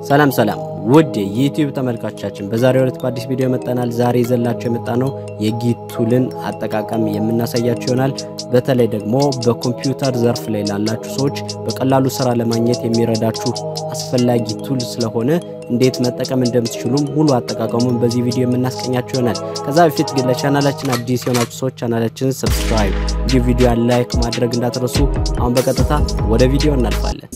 ሰላም ሰላም ውድ የዩቲዩብ ተመልካቾቻችን በዛሬው ዕለት በአዲስ ቪዲዮ መጥተናል። ዛሬ ይዘላችሁ የመጣ ነው የጊት ቱልን አጠቃቀም የምናሳያችሁ ይሆናል። በተለይ ደግሞ በኮምፒውተር ዘርፍ ላይ ላላችሁ ሰዎች በቀላሉ ስራ ለማግኘት የሚረዳችሁ አስፈላጊ ቱል ስለሆነ እንዴት መጠቀም እንደምትችሉም ሙሉ አጠቃቀሙን በዚህ ቪዲዮ የምናስቀኛችሁ ይሆናል። ከዛ በፊት ግን ለቻናላችን አዲስ የሆናችሁ ሰዎች ቻናላችንን ሰብስክራይብ፣ እንዲሁ ቪዲዮ ላይክ ማድረግ እንዳትረሱ። አሁን በቀጥታ ወደ ቪዲዮ እናልፋለን።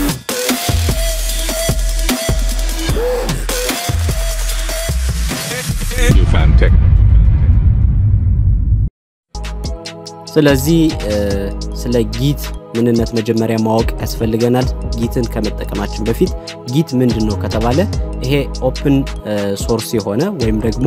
ስለዚህ ስለ ጊት ምንነት መጀመሪያ ማወቅ ያስፈልገናል። ጊትን ከመጠቀማችን በፊት ጊት ምንድን ነው ከተባለ ይሄ ኦፕን ሶርስ የሆነ ወይም ደግሞ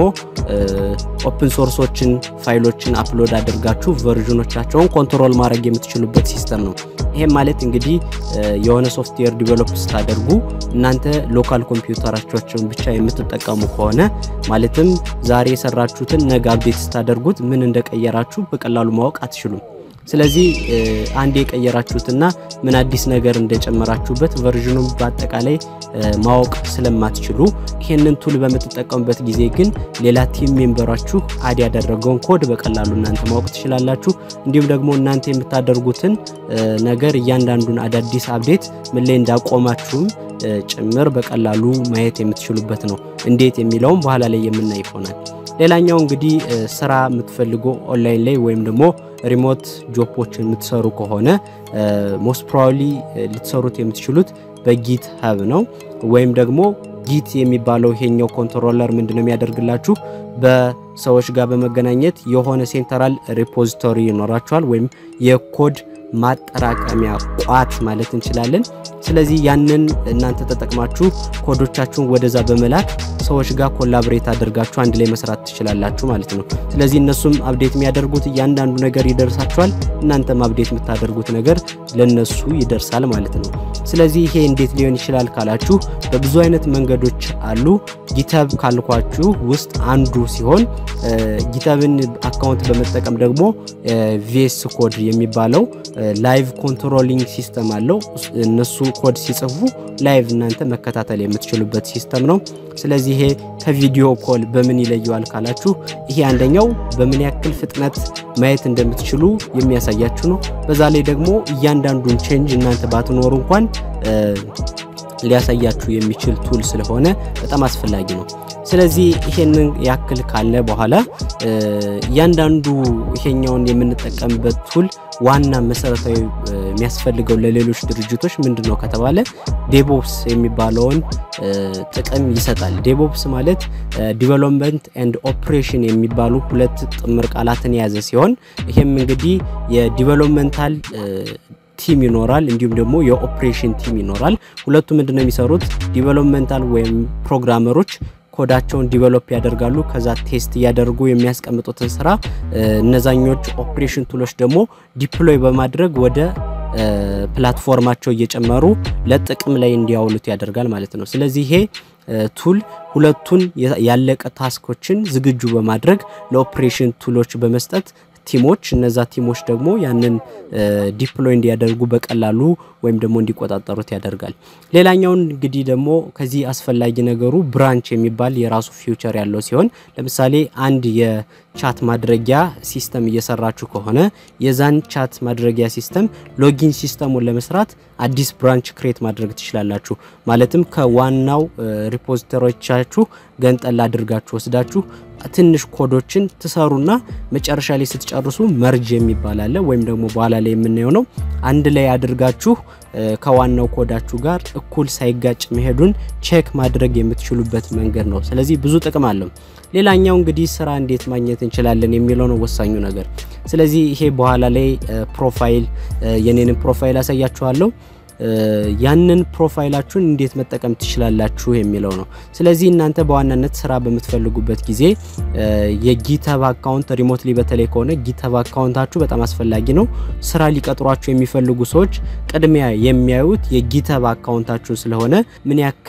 ኦፕን ሶርሶችን ፋይሎችን አፕሎድ አድርጋችሁ ቨርዥኖቻቸውን ኮንትሮል ማድረግ የምትችሉበት ሲስተም ነው። ይሄም ማለት እንግዲህ የሆነ ሶፍትዌር ዲቨሎፕ ስታደርጉ እናንተ ሎካል ኮምፒውተራቸውን ብቻ የምትጠቀሙ ከሆነ ማለትም ዛሬ የሰራችሁትን ነገ አፕዴት ስታደርጉት ምን እንደቀየራችሁ በቀላሉ ማወቅ አትችሉም። ስለዚህ አንድ የቀየራችሁትና ምን አዲስ ነገር እንደጨመራችሁበት ቨርዥኑን በአጠቃላይ ማወቅ ስለማትችሉ ይህንን ቱል በምትጠቀሙበት ጊዜ ግን ሌላ ቲም ሜምበራችሁ አድ ያደረገውን ኮድ በቀላሉ እናንተ ማወቅ ትችላላችሁ። እንዲሁም ደግሞ እናንተ የምታደርጉትን ነገር እያንዳንዱን አዳዲስ አፕዴት ምን ላይ እንዳቆማችሁም ጭምር በቀላሉ ማየት የምትችሉበት ነው። እንዴት የሚለውም በኋላ ላይ የምናይ ይሆናል። ሌላኛው እንግዲህ ስራ የምትፈልጉ ኦንላይን ላይ ወይም ደግሞ ሪሞት ጆፖችን የምትሰሩ ከሆነ ሞስት ፕሮባብሊ ልትሰሩት የምትችሉት በጊት ሀብ ነው። ወይም ደግሞ ጊት የሚባለው ይሄኛው ኮንትሮለር ምንድነው የሚያደርግላችሁ በሰዎች ጋር በመገናኘት የሆነ ሴንትራል ሪፖዚቶሪ ይኖራችኋል ወይም የኮድ ማጠራቀሚያ ቋት ማለት እንችላለን። ስለዚህ ያንን እናንተ ተጠቅማችሁ ኮዶቻችሁን ወደዛ በመላክ ሰዎች ጋር ኮላብሬት አድርጋችሁ አንድ ላይ መስራት ትችላላችሁ ማለት ነው። ስለዚህ እነሱም አፕዴት የሚያደርጉት እያንዳንዱ ነገር ይደርሳችኋል፣ እናንተም አፕዴት የምታደርጉት ነገር ለነሱ ይደርሳል ማለት ነው። ስለዚህ ይሄ እንዴት ሊሆን ይችላል ካላችሁ በብዙ አይነት መንገዶች አሉ። ጊተብ ካልኳችሁ ውስጥ አንዱ ሲሆን ጊተብን አካውንት በመጠቀም ደግሞ ቪኤስ ኮድ የሚባለው ላይቭ ኮንትሮሊንግ ሲስተም አለው። እነሱ ኮድ ሲጽፉ ላይቭ እናንተ መከታተል የምትችሉበት ሲስተም ነው። ስለዚህ ይሄ ከቪዲዮ ኮል በምን ይለየዋል ካላችሁ ይሄ አንደኛው በምን ያክል ፍጥነት ማየት እንደምትችሉ የሚያሳያችሁ ነው። በዛ ላይ ደግሞ እያንዳንዱን ቼንጅ እናንተ ባትኖሩ እንኳን ሊያሳያችሁ የሚችል ቱል ስለሆነ በጣም አስፈላጊ ነው። ስለዚህ ይሄንን ያክል ካለ በኋላ እያንዳንዱ ይሄኛውን የምንጠቀምበት ቱል ዋና መሰረታዊ የሚያስፈልገው ለሌሎች ድርጅቶች ምንድን ነው ከተባለ ዴቦፕስ የሚባለውን ጥቅም ይሰጣል። ዴቦፕስ ማለት ዲቨሎፕመንት ኤንድ ኦፕሬሽን የሚባሉ ሁለት ጥምር ቃላትን የያዘ ሲሆን ይሄም እንግዲህ የዲቨሎፕመንታል ቲም ይኖራል፣ እንዲሁም ደግሞ የኦፕሬሽን ቲም ይኖራል። ሁለቱ ምንድነው የሚሰሩት? ዲቨሎፕመንታል ወይም ፕሮግራመሮች ኮዳቸውን ዲቨሎፕ ያደርጋሉ። ከዛ ቴስት እያደረጉ የሚያስቀምጡትን ስራ እነዛኞች ኦፕሬሽን ቱሎች ደግሞ ዲፕሎይ በማድረግ ወደ ፕላትፎርማቸው እየጨመሩ ለጥቅም ላይ እንዲያውሉት ያደርጋል ማለት ነው። ስለዚህ ይሄ ቱል ሁለቱን ያለቀ ታስኮችን ዝግጁ በማድረግ ለኦፕሬሽን ቱሎች በመስጠት ቲሞች እነዛ ቲሞች ደግሞ ያንን ዲፕሎይ እንዲያደርጉ በቀላሉ ወይም ደግሞ እንዲቆጣጠሩት ያደርጋል። ሌላኛውን እንግዲህ ደግሞ ከዚህ አስፈላጊ ነገሩ ብራንች የሚባል የራሱ ፊውቸር ያለው ሲሆን ለምሳሌ አንድ የቻት ማድረጊያ ሲስተም እየሰራችሁ ከሆነ የዛን ቻት ማድረጊያ ሲስተም ሎጊን ሲስተሙን ለመስራት አዲስ ብራንች ክሬት ማድረግ ትችላላችሁ። ማለትም ከዋናው ሪፖዚተሮቻችሁ ገንጠል አድርጋችሁ ወስዳችሁ ትንሽ ኮዶችን ትሰሩና መጨረሻ ላይ ስትጨርሱ መርጅ የሚባል አለ ወይም ደግሞ በኋላ ላይ የምናየው ነው። አንድ ላይ አድርጋችሁ ከዋናው ኮዳችሁ ጋር እኩል ሳይጋጭ መሄዱን ቼክ ማድረግ የምትችሉበት መንገድ ነው። ስለዚህ ብዙ ጥቅም አለው። ሌላኛው እንግዲህ ስራ እንዴት ማግኘት እንችላለን የሚለው ነው ወሳኙ ነገር። ስለዚህ ይሄ በኋላ ላይ ፕሮፋይል የኔንም ፕሮፋይል አሳያችኋለሁ። ያንን ፕሮፋይላችሁን እንዴት መጠቀም ትችላላችሁ የሚለው ነው። ስለዚህ እናንተ በዋናነት ስራ በምትፈልጉበት ጊዜ የጊተብ አካውንት ሪሞትሊ በተለይ ከሆነ ጊተብ አካውንታችሁ በጣም አስፈላጊ ነው። ስራ ሊቀጥሯችሁ የሚፈልጉ ሰዎች ቅድሚያ የሚያዩት የጊተብ አካውንታችሁን ስለሆነ ምን ያክል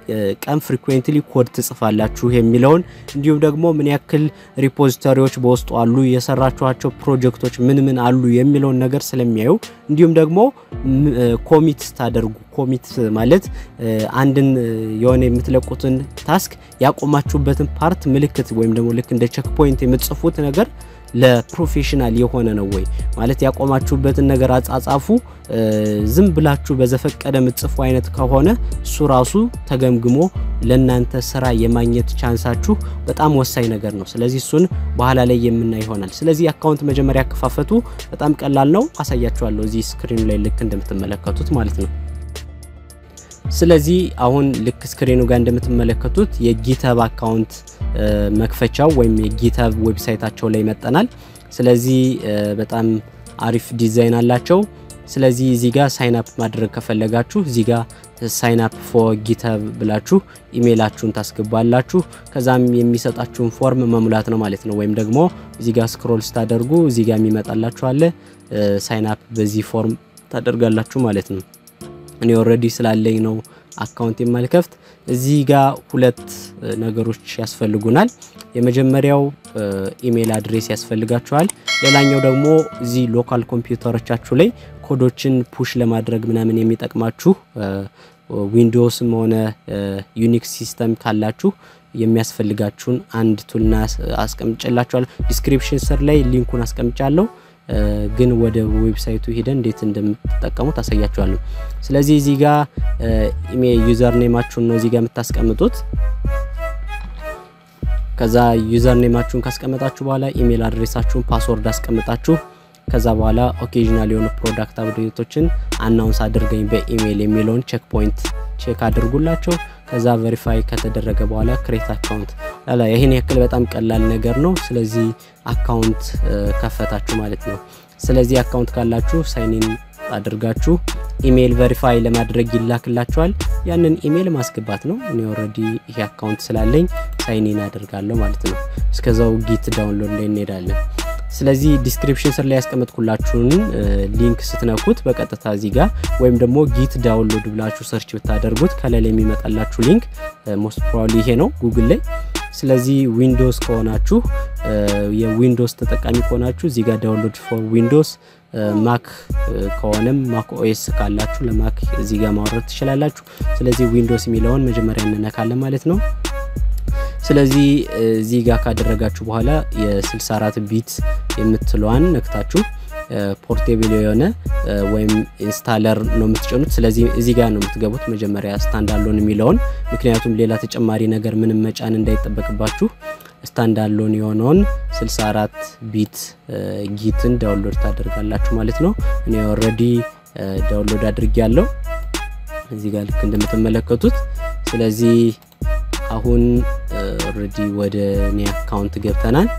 ቀን ፍሪኩዌንትሊ ኮድ ትጽፋላችሁ የሚለውን እንዲሁም ደግሞ ምን ያክል ሪፖዚተሪዎች በውስጡ አሉ፣ የሰራችኋቸው ፕሮጀክቶች ምን ምን አሉ የሚለውን ነገር ስለሚያዩ እንዲሁም ደግሞ ኮሚት ስታደርጉ ኮሚት ማለት አንድን የሆነ የምትለቁትን ታስክ ያቆማችሁበትን ፓርት ምልክት ወይም ደግሞ ልክ እንደ ቼክ ፖይንት የምትጽፉት ነገር ለፕሮፌሽናል የሆነ ነው ወይ ማለት ያቆማችሁበትን ነገር አጻጻፉ ዝም ብላችሁ በዘፈቀደ የምትጽፉ አይነት ከሆነ እሱ ራሱ ተገምግሞ ለእናንተ ስራ የማግኘት ቻንሳችሁ በጣም ወሳኝ ነገር ነው። ስለዚህ እሱን በኋላ ላይ የምናይ ይሆናል። ስለዚህ አካውንት መጀመሪያ አከፋፈቱ በጣም ቀላል ነው። አሳያችኋለሁ እዚህ ስክሪኑ ላይ ልክ እንደምትመለከቱት ማለት ነው። ስለዚህ አሁን ልክ ስክሪኑ ጋር እንደምትመለከቱት የጊተብ አካውንት መክፈቻው ወይም የጊተብ ዌብሳይታቸው ላይ መጠናል። ስለዚህ በጣም አሪፍ ዲዛይን አላቸው። ስለዚህ እዚህ ጋር ሳይን አፕ ማድረግ ከፈለጋችሁ እዚህ ጋር ሳይን አፕ ፎር ጊተብ ብላችሁ ኢሜይላችሁን ታስገባላችሁ። ከዛም የሚሰጣችሁን ፎርም መሙላት ነው ማለት ነው። ወይም ደግሞ እዚህ ጋር ስክሮል ስታደርጉ እዚህ ጋር የሚመጣላችሁ አለ። ሳይን አፕ በዚህ ፎርም ታደርጋላችሁ ማለት ነው። እኔ ኦልሬዲ ስላለኝ ነው አካውንት የማልከፍት። እዚህ ጋር ሁለት ነገሮች ያስፈልጉናል። የመጀመሪያው ኢሜይል አድሬስ ያስፈልጋችኋል። ሌላኛው ደግሞ እዚህ ሎካል ኮምፒውተሮቻችሁ ላይ ኮዶችን ፑሽ ለማድረግ ምናምን የሚጠቅማችሁ ዊንዶውስም ሆነ ዩኒክስ ሲስተም ካላችሁ የሚያስፈልጋችሁን አንድ ቱልና አስቀምጭላችኋል። ዲስክሪፕሽን ስር ላይ ሊንኩን አስቀምጫለሁ። ግን ወደ ዌብሳይቱ ሄደን እንዴት እንደምትጠቀሙት አሳያችኋለሁ። ስለዚህ እዚህ ጋር ኢሜል ዩዘር ኔማችሁን ነው እዚህ ጋር የምታስቀምጡት። ከዛ ዩዘር ኔማችሁን ካስቀመጣችሁ በኋላ ኢሜል አድሬሳችሁን ፓስወርድ አስቀምጣችሁ ከዛ በኋላ ኦኬዥናል የሆኑ ፕሮዳክት አፕዴቶችን አናውንስ አድርገኝ በኢሜይል የሚለውን ቼክ ፖይንት ቼክ አድርጉላቸው። ከዛ ቬሪፋይ ከተደረገ በኋላ ክሬት አካውንት ላላ ይህን ያክል በጣም ቀላል ነገር ነው። ስለዚህ አካውንት ከፈታችሁ ማለት ነው። ስለዚህ አካውንት ካላችሁ ሳይኒን አድርጋችሁ ኢሜይል ቬሪፋይ ለማድረግ ይላክላችኋል። ያንን ኢሜይል ማስገባት ነው። እኔ ኦልሬዲ ይሄ አካውንት ስላለኝ ሳይኒን አደርጋለሁ ማለት ነው። እስከዛው ጊት ዳውንሎድ ላይ እንሄዳለን። ስለዚህ ዲስክሪፕሽን ስር ላይ ያስቀመጥኩላችሁን ሊንክ ስትነኩት በቀጥታ እዚህ ጋር ወይም ደግሞ ጊት ዳውንሎድ ብላችሁ ሰርች ብታደርጉት ከላይ የሚመጣላችሁ ሊንክ ሞስት ፕሮባብሊ ይሄ ነው ጉግል ላይ። ስለዚህ ዊንዶውስ ከሆናችሁ የዊንዶውስ ተጠቃሚ ከሆናችሁ እዚህ ጋር ዳውንሎድ ፎር ዊንዶውስ፣ ማክ ከሆነም ማክ ኦኤስ ካላችሁ ለማክ እዚህ ጋር ማውረድ ትችላላችሁ። ስለዚህ ዊንዶውስ የሚለውን መጀመሪያ እንነካለን ማለት ነው። ስለዚህ እዚህ ጋር ካደረጋችሁ በኋላ የ64 ቢት የምትለዋን ነክታችሁ ፖርቴብል የሆነ ወይም ኢንስታለር ነው የምትጭኑት። ስለዚህ እዚህ ጋር ነው የምትገቡት መጀመሪያ ስታንዳሎን የሚለውን ምክንያቱም ሌላ ተጨማሪ ነገር ምንም መጫን እንዳይጠበቅባችሁ ስታንዳሎን የሆነውን 64 ቢት ጊትን ዳውንሎድ ታደርጋላችሁ ማለት ነው። እኔ ኦልሬዲ ዳውንሎድ አድርጌ ያለው እዚህ ጋር ልክ እንደምትመለከቱት ስለዚህ አሁን ኦልሬዲ ወደ እኔ አካውንት ገብተናል።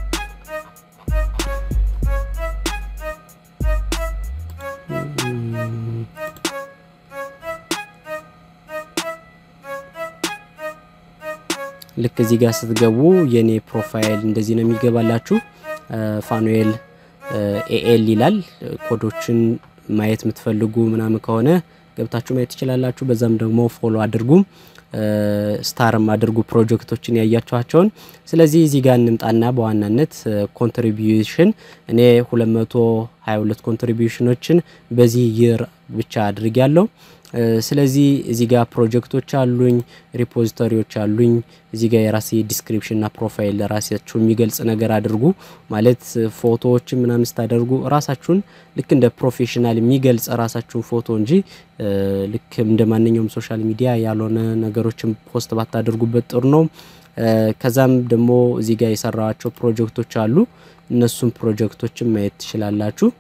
ልክ እዚህ ጋር ስትገቡ የኔ ፕሮፋይል እንደዚህ ነው የሚገባላችሁ። ፋኑኤል ኤኤል ይላል። ኮዶችን ማየት የምትፈልጉ ምናምን ከሆነ ገብታችሁ ማየት ትችላላችሁ። በዛም ደግሞ ፎሎ አድርጉም ስታርም አድርጉ ፕሮጀክቶችን ያያችኋቸውን። ስለዚህ እዚህ ጋር እንምጣና በዋናነት ኮንትሪቢዩሽን እኔ 222 ኮንትሪቢዩሽኖችን በዚህ ይር ብቻ አድርግ ያለው ስለዚህ እዚህ ጋር ፕሮጀክቶች አሉኝ፣ ሪፖዚቶሪዎች አሉኝ። እዚህ ጋር የራሴ ዲስክሪፕሽንና ፕሮፋይል ለራሳችሁ የሚገልጽ ነገር አድርጉ። ማለት ፎቶዎችን ምናምን ስታደርጉ ራሳችሁን ልክ እንደ ፕሮፌሽናል የሚገልጽ ራሳችሁን ፎቶ እንጂ ልክ እንደ ማንኛውም ሶሻል ሚዲያ ያልሆነ ነገሮችን ፖስት ባታደርጉበት ጥሩ ነው። ከዛም ደግሞ እዚህ ጋር የሰራዋቸው ፕሮጀክቶች አሉ። እነሱም ፕሮጀክቶችን ማየት ትችላላችሁ።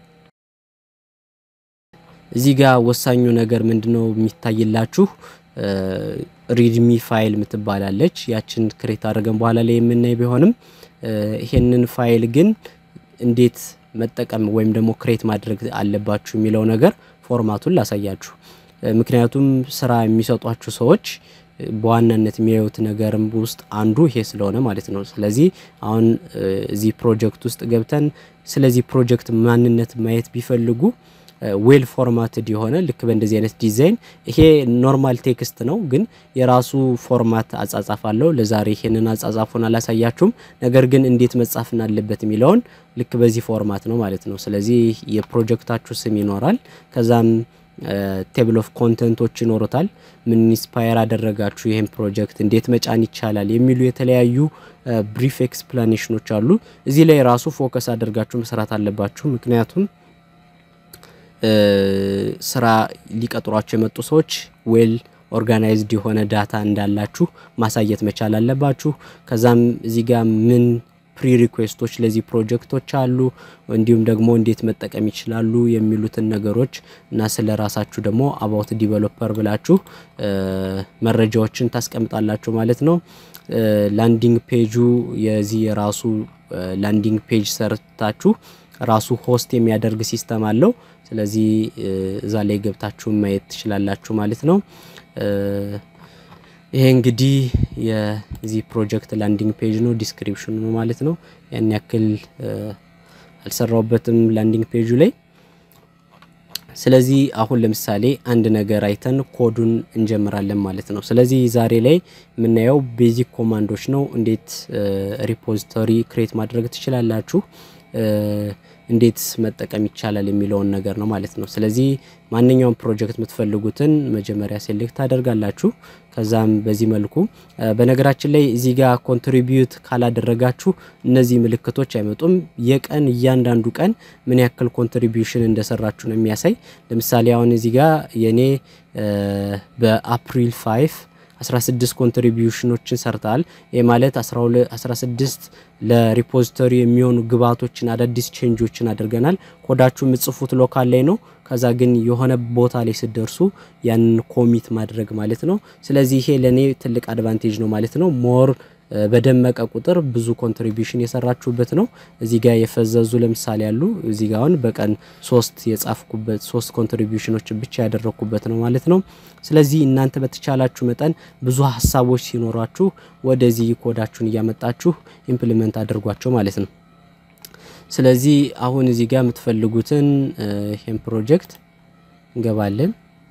እዚህ ጋር ወሳኙ ነገር ምንድነው የሚታይላችሁ? ሪድሚ ፋይል ምትባላለች። ያችን ክሬት አድርገን በኋላ ላይ የምናይ ቢሆንም ይሄንን ፋይል ግን እንዴት መጠቀም ወይም ደግሞ ክሬት ማድረግ አለባችሁ የሚለው ነገር ፎርማቱን ላሳያችሁ። ምክንያቱም ስራ የሚሰጧችሁ ሰዎች በዋናነት የሚያዩት ነገርም ውስጥ አንዱ ይሄ ስለሆነ ማለት ነው። ስለዚህ አሁን እዚህ ፕሮጀክት ውስጥ ገብተን ስለዚህ ፕሮጀክት ማንነት ማየት ቢፈልጉ ዌል ፎርማትድ የሆነ ልክ በእንደዚህ አይነት ዲዛይን ይሄ ኖርማል ቴክስት ነው፣ ግን የራሱ ፎርማት አጻጻፍ አለው። ለዛሬ ይሄንን አጻጻፉን አላሳያችሁም። ነገር ግን እንዴት መጻፍን አለበት የሚለውን ልክ በዚህ ፎርማት ነው ማለት ነው። ስለዚህ የፕሮጀክታችሁ ስም ይኖራል። ከዛም ቴብል ኦፍ ኮንተንቶች ይኖሩታል። ምን ኢንስፓየር አደረጋችሁ ይህን ፕሮጀክት እንዴት መጫን ይቻላል የሚሉ የተለያዩ ብሪፍ ኤክስፕላኔሽኖች አሉ። እዚህ ላይ ራሱ ፎከስ አድርጋችሁ መስራት አለባችሁ። ምክንያቱም ስራ ሊቀጥሯቸው የመጡ ሰዎች ዌል ኦርጋናይዝድ የሆነ ዳታ እንዳላችሁ ማሳየት መቻል አለባችሁ። ከዛም እዚህ ጋር ምን ፕሪ ሪኩዌስቶች ለዚህ ፕሮጀክቶች አሉ፣ እንዲሁም ደግሞ እንዴት መጠቀም ይችላሉ የሚሉትን ነገሮች እና ስለ ራሳችሁ ደግሞ አባውት ዲቨሎፐር ብላችሁ መረጃዎችን ታስቀምጣላችሁ ማለት ነው። ላንዲንግ ፔጁ የዚህ የራሱ ላንዲንግ ፔጅ ሰርታችሁ ራሱ ሆስት የሚያደርግ ሲስተም አለው። ስለዚህ እዛ ላይ ገብታችሁ ማየት ትችላላችሁ ማለት ነው። ይሄ እንግዲህ የዚህ ፕሮጀክት ላንዲንግ ፔጅ ነው፣ ዲስክሪፕሽኑ ነው ማለት ነው። ያን ያክል አልሰራውበትም ላንዲንግ ፔጁ ላይ። ስለዚህ አሁን ለምሳሌ አንድ ነገር አይተን ኮዱን እንጀምራለን ማለት ነው። ስለዚህ ዛሬ ላይ የምናየው ቤዚክ ኮማንዶች ነው። እንዴት ሪፖዚቶሪ ክሬት ማድረግ ትችላላችሁ እንዴት መጠቀም ይቻላል የሚለውን ነገር ነው ማለት ነው። ስለዚህ ማንኛውም ፕሮጀክት የምትፈልጉትን መጀመሪያ ሴሌክት ታደርጋላችሁ። ከዛም በዚህ መልኩ በነገራችን ላይ እዚህ ጋር ኮንትሪቢዩት ካላደረጋችሁ እነዚህ ምልክቶች አይመጡም። የቀን እያንዳንዱ ቀን ምን ያክል ኮንትሪቢዩሽን እንደሰራችሁ ነው የሚያሳይ። ለምሳሌ አሁን እዚህ ጋር የኔ በአፕሪል 5 16 ኮንትሪቢዩሽኖችን ሰርተሃል። ይህ ማለት 16 ለሪፖዚቶሪ የሚሆኑ ግብዓቶችን አዳዲስ ቼንጆችን አድርገናል። ኮዳችሁ የምጽፉት ሎካል ላይ ነው። ከዛ ግን የሆነ ቦታ ላይ ስደርሱ ያንን ኮሚት ማድረግ ማለት ነው። ስለዚህ ይሄ ለእኔ ትልቅ አድቫንቴጅ ነው ማለት ነው። ሞር በደመቀ ቁጥር ብዙ ኮንትሪቢዩሽን የሰራችሁበት ነው። እዚህ ጋር የፈዘዙ ለምሳሌ ያሉ እዚህ ጋር አሁን በቀን ሶስት የጻፍኩበት ሶስት ኮንትሪቢዩሽኖች ብቻ ያደረግኩበት ነው ማለት ነው። ስለዚህ እናንተ በተቻላችሁ መጠን ብዙ ሀሳቦች ሲኖሯችሁ ወደዚህ ኮዳችሁን እያመጣችሁ ኢምፕሊመንት አድርጓቸው ማለት ነው። ስለዚህ አሁን እዚህ ጋር የምትፈልጉትን ይህን ፕሮጀክት እንገባለን።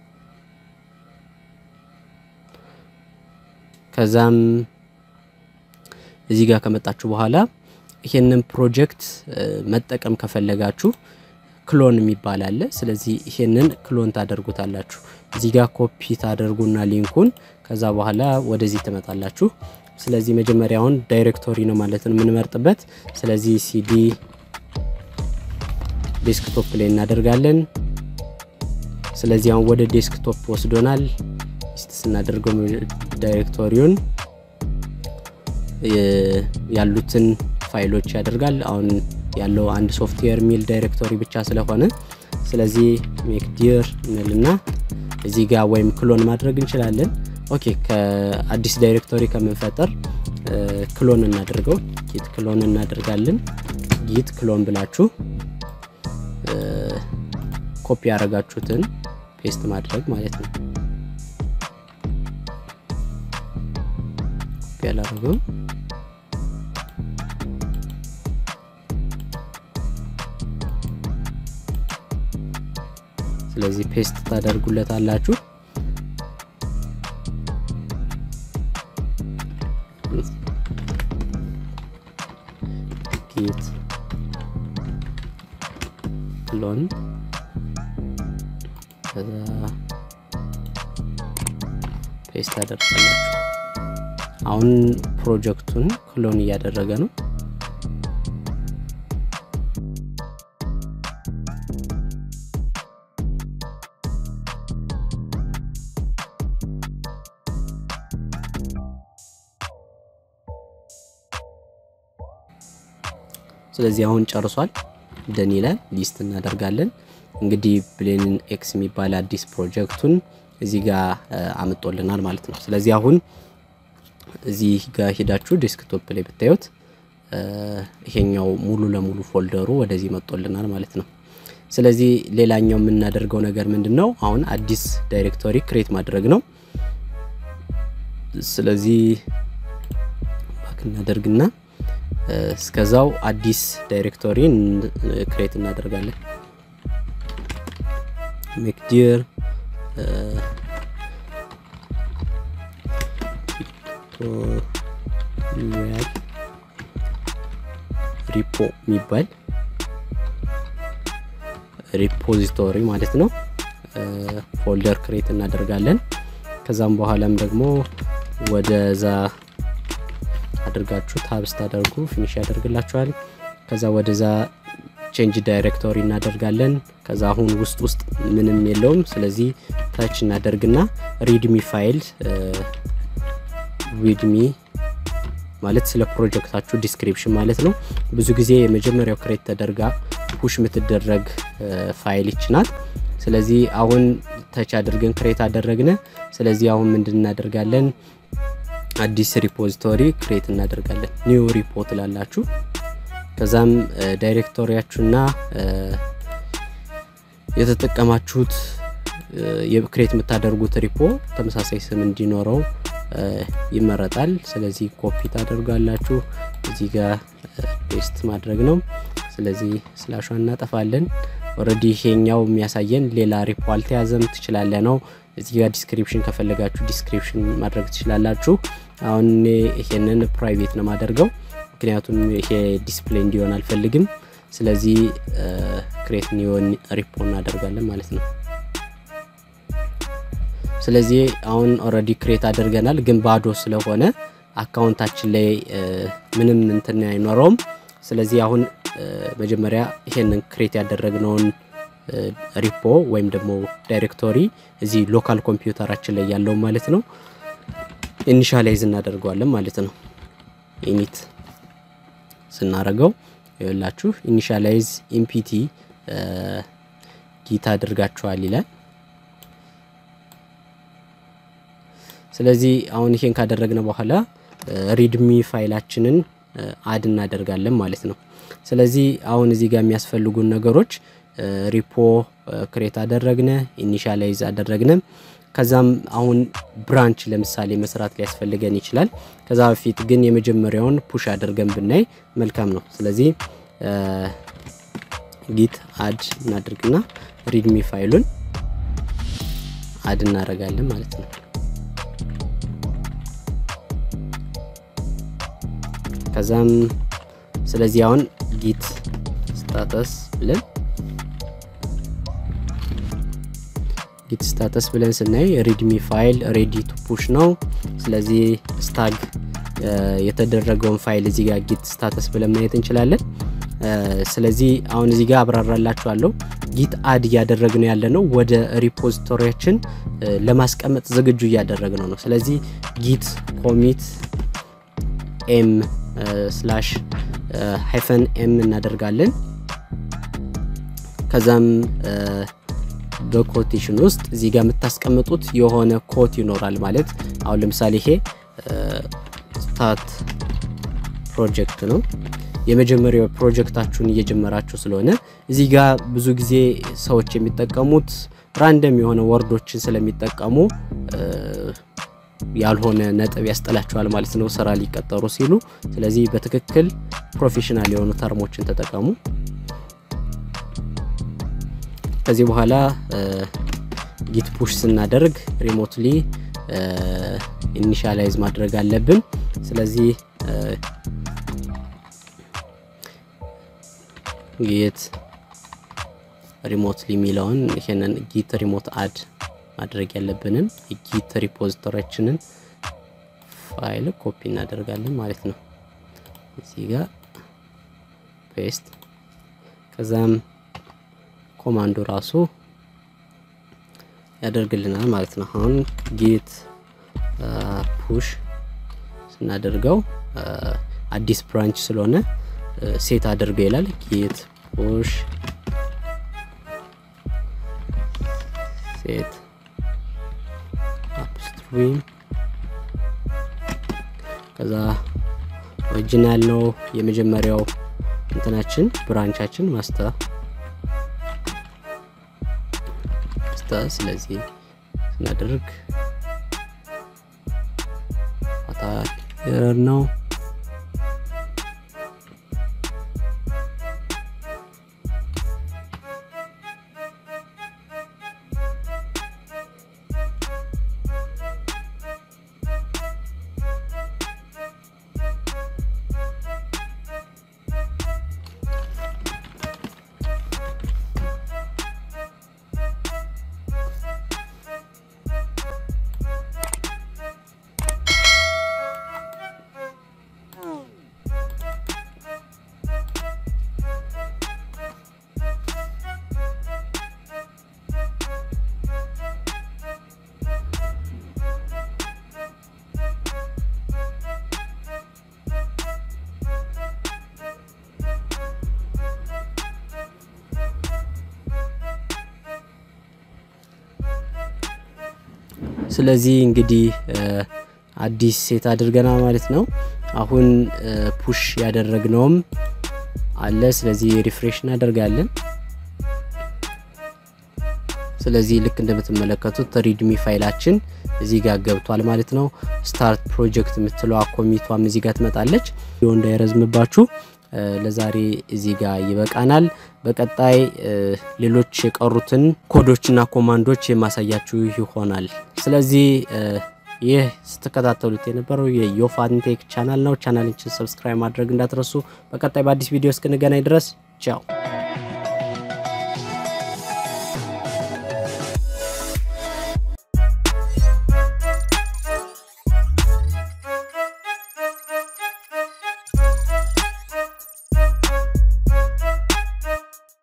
ከዛም እዚህ ጋር ከመጣችሁ በኋላ ይሄንን ፕሮጀክት መጠቀም ከፈለጋችሁ ክሎን የሚባል አለ። ስለዚህ ይሄንን ክሎን ታደርጉታላችሁ። እዚህ ጋር ኮፒ ታደርጉና ሊንኩን ከዛ በኋላ ወደዚህ ትመጣላችሁ። ስለዚህ መጀመሪያውን ዳይሬክቶሪ ነው ማለት ነው የምንመርጥበት። ስለዚህ ሲዲ ዴስክቶፕ ላይ እናደርጋለን። ስለዚህ አሁን ወደ ዴስክቶፕ ወስዶናል። ሊስት ስናደርገው ዳይሬክቶሪውን ያሉትን ፋይሎች ያደርጋል። አሁን ያለው አንድ ሶፍትዌር ሚል ዳይሬክቶሪ ብቻ ስለሆነ ስለዚህ ሜክ ዲር እንልና እዚህ ጋር ወይም ክሎን ማድረግ እንችላለን። ኦኬ ከአዲስ ዳይሬክቶሪ ከምንፈጠር ክሎን እናደርገው። ጊት ክሎን እናደርጋለን። ጊት ክሎን ብላችሁ ኮፒ ያደረጋችሁትን ፔስት ማድረግ ማለት ነው። ኮፒ ያላረገው ስለዚህ ፔስት ታደርጉለታላችሁ። ጊት ክሎን ከዛ ፔስት ታደርጋላችሁ። አሁን ፕሮጀክቱን ክሎን እያደረገ ነው። ስለዚህ አሁን ጨርሷል። ደን ይላል ሊስት እናደርጋለን። እንግዲህ ብሌን ኤክስ የሚባል አዲስ ፕሮጀክቱን እዚህ ጋር አምጦልናል ማለት ነው። ስለዚህ አሁን እዚህ ጋር ሄዳችሁ ዴስክቶፕ ላይ ብታዩት ይሄኛው ሙሉ ለሙሉ ፎልደሩ ወደዚህ መጦልናል ማለት ነው። ስለዚህ ሌላኛው የምናደርገው ነገር ምንድን ነው? አሁን አዲስ ዳይሬክቶሪ ክሬት ማድረግ ነው። ስለዚህ ባክ እናደርግና እስከዛው አዲስ ዳይሬክቶሪ ክሬት እናደርጋለን። ሜክዲር ቱቶሪያል ሪፖ የሚባል ሪፖዚቶሪ ማለት ነው ፎልደር ክሬት እናደርጋለን። ከዛም በኋላም ደግሞ ወደዛ አድርጋችሁ ታብ ስታደርጉ ፊኒሽ ያደርግላችኋል። ከዛ ወደዛ ቼንጅ ዳይሬክቶሪ እናደርጋለን። ከዛ አሁን ውስጥ ውስጥ ምንም የለውም። ስለዚህ ታች እናደርግና ሪድሚ ፋይል ሪድሚ ማለት ስለ ፕሮጀክታችሁ ዲስክሪፕሽን ማለት ነው። ብዙ ጊዜ የመጀመሪያው ክሬት ተደርጋ ፑሽ የምትደረግ ፋይል ይችናት። ስለዚህ አሁን ተች አድርገን ክሬት አደረግነ። ስለዚህ አሁን ምንድን እናደርጋለን? አዲስ ሪፖዚቶሪ ክሬት እናደርጋለን። ኒው ሪፖ ትላላችሁ። ከዛም ዳይሬክቶሪያችሁና የተጠቀማችሁት ክሬት የምታደርጉት ሪፖ ተመሳሳይ ስም እንዲኖረው ይመረጣል። ስለዚህ ኮፒ ታደርጋላችሁ። እዚህ ጋር ፔስት ማድረግ ነው። ስለዚህ ስላሿ እናጠፋለን። ኦልሬዲ ይሄኛው የሚያሳየን ሌላ ሪፖ አልተያዘም ትችላለ ነው። እዚህ ጋር ዲስክሪፕሽን ከፈለጋችሁ ዲስክሪፕሽን ማድረግ ትችላላችሁ። አሁን እኔ ይሄንን ፕራይቬት ነው ማደርገው፣ ምክንያቱም ይሄ ዲስፕሌይ እንዲሆን አልፈልግም። ስለዚህ ክሬት ኒዮን ሪፖ እናደርጋለን ማለት ነው። ስለዚህ አሁን ኦልሬዲ ክሬት አድርገናል፣ ግን ባዶ ስለሆነ አካውንታችን ላይ ምንም እንትን አይኖረውም። ስለዚህ አሁን መጀመሪያ ይሄንን ክሬት ያደረግነውን ሪፖ ወይም ደግሞ ዳይሬክቶሪ እዚህ ሎካል ኮምፒውተራችን ላይ ያለው ማለት ነው ኢኒሻላይዝ እናደርገዋለን ማለት ነው። ኢኒት ስናደርገው ይኸውላችሁ ኢኒሻላይዝ ኢምፒቲ ጊት አድርጋችኋል ይላል። ስለዚህ አሁን ይሄን ካደረግነ በኋላ ሪድሚ ፋይላችንን አድ እናደርጋለን ማለት ነው። ስለዚህ አሁን እዚህ ጋር የሚያስፈልጉን ነገሮች ሪፖ ክሬት አደረግነ፣ ኢኒሻላይዝ አደረግነ። ከዛም አሁን ብራንች ለምሳሌ መስራት ሊያስፈልገን ይችላል። ከዛ በፊት ግን የመጀመሪያውን ፑሽ አድርገን ብናይ መልካም ነው። ስለዚህ ጊት አድ እናድርግና ሪድሚ ፋይሉን አድ እናደርጋለን ማለት ነው። ከዛም ስለዚህ አሁን ጊት ስታተስ ብለን ጊት ስታተስ ብለን ስናይ ሪድሚ ፋይል ሬዲ ቱ ፑሽ ነው። ስለዚህ ስታግ የተደረገውን ፋይል እዚህ ጋር ጊት ስታተስ ብለን ማየት እንችላለን። ስለዚህ አሁን እዚህ ጋር አብራራላችኋለሁ። ጊት አድ እያደረግነው ያለ ነው ወደ ሪፖዚቶሪያችን ለማስቀመጥ ዝግጁ እያደረግነው ነው። ስለዚህ ጊት ኮሚት ኤም ስላሽ ሃይፈን ኤም እናደርጋለን። ከዛም በኮቴሽን ውስጥ እዚህ ጋር የምታስቀምጡት የሆነ ኮት ይኖራል። ማለት አሁን ለምሳሌ ይሄ ስታት ፕሮጀክት ነው። የመጀመሪያው ፕሮጀክታችሁን እየጀመራችሁ ስለሆነ እዚህ ጋር ብዙ ጊዜ ሰዎች የሚጠቀሙት ራንደም የሆነ ወርዶችን ስለሚጠቀሙ ያልሆነ ነጥብ ያስጠላቸዋል ማለት ነው ስራ ሊቀጠሩ ሲሉ። ስለዚህ በትክክል ፕሮፌሽናል የሆኑ ተርሞችን ተጠቀሙ። ከዚህ በኋላ ጊት ፑሽ ስናደርግ ሪሞትሊ ኢኒሻላይዝ ማድረግ አለብን። ስለዚህ ጊት ሪሞትሊ የሚለውን ይሄንን ጊት ሪሞት አድ ማድረግ ያለብንን የጊት ሪፖዚቶሪያችንን ፋይል ኮፒ እናደርጋለን ማለት ነው። እዚህ ጋር ፔስት ከዛም ኮማንዶ ራሱ ያደርግልናል ማለት ነው። አሁን ጌት ፑሽ ስናደርገው አዲስ ብራንች ስለሆነ ሴት አድርገው ይላል። ጌት ፑሽ ሴት አፕስትሪም ከዛ ኦሪጂናል ነው የመጀመሪያው እንትናችን ብራንቻችን ማስተር ማስተር ስለዚህ ስናደርግ ኤረር ነው። ስለዚህ እንግዲህ አዲስ ሴት አድርገናል ማለት ነው። አሁን ፑሽ ያደረግነውም አለ። ስለዚህ ሪፍሬሽ እናደርጋለን። ስለዚህ ልክ እንደምትመለከቱት ሪድሚ ፋይላችን እዚህ ጋር ገብቷል ማለት ነው። ስታርት ፕሮጀክት የምትለዋ ኮሚቷም እዚህ ጋር ትመጣለች። ይኸው እንዳይረዝምባችሁ ለዛሬ እዚህ ጋር ይበቃናል። በቀጣይ ሌሎች የቀሩትን ኮዶችና ኮማንዶች የማሳያችሁ ይሆናል። ስለዚህ ይህ ስትከታተሉት የነበረው የዮፋንቴክ ቻናል ነው። ቻናላችን ሰብስክራይብ ማድረግ እንዳትረሱ። በቀጣይ በአዲስ ቪዲዮ እስክንገናኝ ድረስ ቻው።